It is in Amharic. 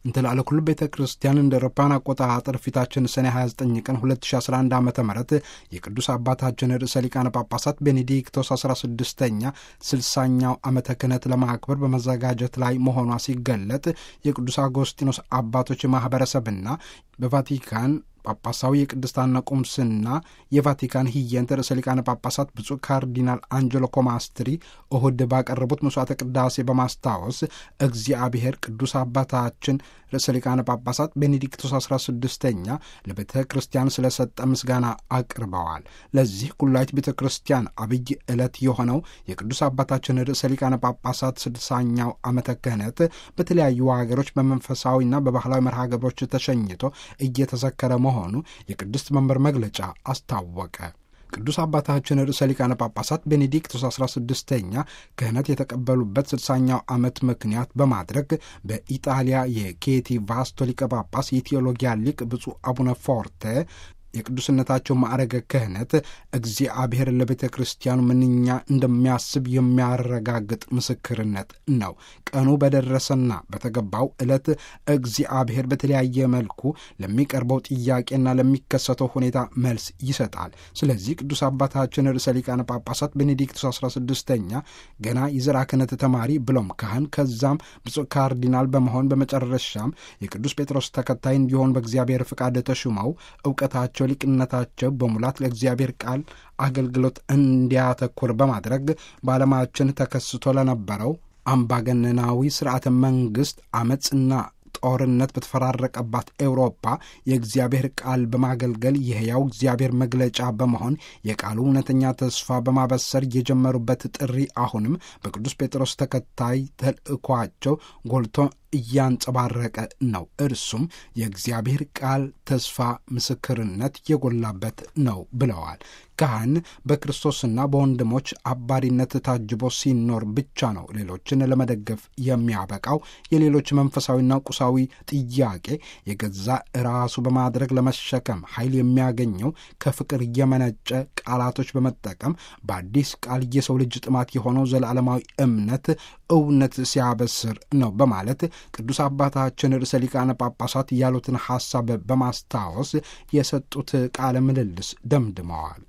እንትላለ ኩሉ ቤተ ክርስቲያን እንደ አውሮፓውያን አቆጣጠር ፊታችን ሰኔ 29 ቀን 2011 ዓ ም የቅዱስ አባታችን ርዕሰ ሊቃነ ጳጳሳት ቤኔዲክቶስ 16ኛ 60ኛው ዓመተ ክህነት ለማክበር በመዘጋጀት ላይ መሆኗ ሲገለጥ የቅዱስ አጎስጢኖስ አባቶች ማኅበረሰብና በቫቲካን ጳጳሳዊ የቅድስታና ቁምስና የቫቲካን ህየንት ርዕሰ ሊቃነ ጳጳሳት ብፁዕ ካርዲናል አንጀሎ ኮማስትሪ እሁድ ባቀረቡት መስዋዕተ ቅዳሴ በማስታወስ እግዚአብሔር ቅዱስ አባታችን ርዕሰ ሊቃነ ጳጳሳት ቤኔዲክቶስ 16ኛ ለቤተ ክርስቲያን ስለሰጠ ምስጋና አቅርበዋል። ለዚህ ኩላዊት ቤተ ክርስቲያን አብይ ዕለት የሆነው የቅዱስ አባታችን ርዕሰ ሊቃነ ጳጳሳት ስድሳኛው ዓመተ ክህነት በተለያዩ ሀገሮች በመንፈሳዊና በባህላዊ መርሃ ግብሮች ተሸኝቶ እየተዘከረ መሆኑ የቅድስት መንበር መግለጫ አስታወቀ። ቅዱስ አባታችን ርዕሰ ሊቃነ ጳጳሳት ቤኔዲክቶስ 16ኛ ክህነት የተቀበሉበት ስድሳኛው ዓመት ምክንያት በማድረግ በኢጣሊያ የኬቲ ቫስቶ ሊቀ ጳጳስ የቴዎሎጊያ ሊቅ ብፁዕ አቡነ ፎርቴ የቅዱስነታቸው ማዕረገ ክህነት እግዚአብሔር ለቤተ ክርስቲያኑ ምንኛ እንደሚያስብ የሚያረጋግጥ ምስክርነት ነው። ቀኑ በደረሰና በተገባው ዕለት እግዚአብሔር በተለያየ መልኩ ለሚቀርበው ጥያቄና ለሚከሰተው ሁኔታ መልስ ይሰጣል። ስለዚህ ቅዱስ አባታችን ርዕሰ ሊቃነ ጳጳሳት ቤኔዲክቶስ 16ኛ ገና የዘርዓ ክህነት ተማሪ ብሎም ካህን ከዛም ብፁዕ ካርዲናል በመሆን በመጨረሻም የቅዱስ ጴጥሮስ ተከታይ እንዲሆን በእግዚአብሔር ፍቃድ ተሹመው እውቀታቸው ሊቅነታቸው በሙላት ለእግዚአብሔር ቃል አገልግሎት እንዲያተኩር በማድረግ በዓለማችን ተከስቶ ለነበረው አምባገነናዊ ስርዓተ መንግሥት አመፅና ጦርነት በተፈራረቀባት ኤውሮፓ የእግዚአብሔር ቃል በማገልገል የሕያው እግዚአብሔር መግለጫ በመሆን የቃሉ እውነተኛ ተስፋ በማበሰር የጀመሩበት ጥሪ አሁንም በቅዱስ ጴጥሮስ ተከታይ ተልእኳቸው ጎልቶ እያንጸባረቀ ነው። እርሱም የእግዚአብሔር ቃል ተስፋ ምስክርነት የጎላበት ነው ብለዋል። ካህን በክርስቶስና በወንድሞች አባሪነት ታጅቦ ሲኖር ብቻ ነው ሌሎችን ለመደገፍ የሚያበቃው። የሌሎች መንፈሳዊና ቁሳዊ ጥያቄ የገዛ ራሱ በማድረግ ለመሸከም ኃይል የሚያገኘው ከፍቅር የመነጨ ቃላቶች በመጠቀም በአዲስ ቃል የሰው ልጅ ጥማት የሆነው ዘላለማዊ እምነት እውነት ሲያበስር ነው በማለት ቅዱስ አባታችን ርዕሰ ሊቃነ ጳጳሳት ያሉትን ሐሳብ በማስታወስ የሰጡት ቃለ ምልልስ ደምድመዋል።